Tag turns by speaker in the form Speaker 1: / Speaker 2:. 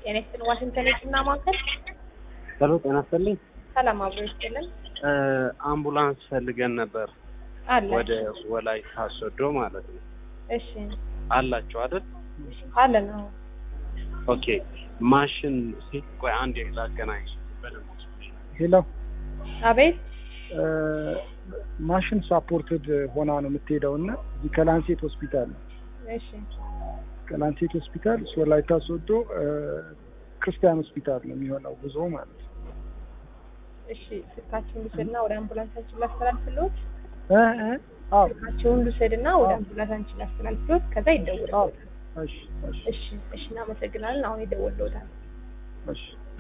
Speaker 1: ጤና ይስጥልን ዋሽንግተን የህክምና ማዕከል
Speaker 2: ሄሎ ጤና ይስጥልኝ።
Speaker 1: ሰላም አብሮ ይስጥልን
Speaker 2: እ አምቡላንስ ፈልገን ነበር
Speaker 1: አለ
Speaker 2: ወደ ወላይታ ሶዶ ማለት ነው።
Speaker 1: እሺ
Speaker 2: አላችሁ አይደል?
Speaker 1: አለ ነው
Speaker 2: ኦኬ ማሽን ሴት ቆይ አንድ ላገናኝ በደንብ
Speaker 3: ሄሎ
Speaker 1: አቤት
Speaker 3: ማሽን ሳፖርትድ ሆና ነው የምትሄደው እና እዚህ ከላንሴት ሆስፒታል ነው።
Speaker 1: እሺ
Speaker 3: ከላንሴት ሆስፒታል ወላይታ ሶዶ እ ክርስቲያን ሆስፒታል ነው የሚሆነው ጉዞ ማለት ነው።
Speaker 1: እሺ ስልካችሁን ልውሰድና ወደ አምቡላንሳችን ላስተላልፍልዎት
Speaker 3: እ እ አዎ
Speaker 1: ስልካችሁን ልውሰድና ወደ አምቡላንሳችን ላስተላልፍልዎት ከዛ
Speaker 3: አዎ
Speaker 1: ይደውልልዎታል
Speaker 3: እሺ እሺ
Speaker 1: እሺ እሺ እናመሰግናለን አሁን ይደውልልዎታል
Speaker 3: እሺ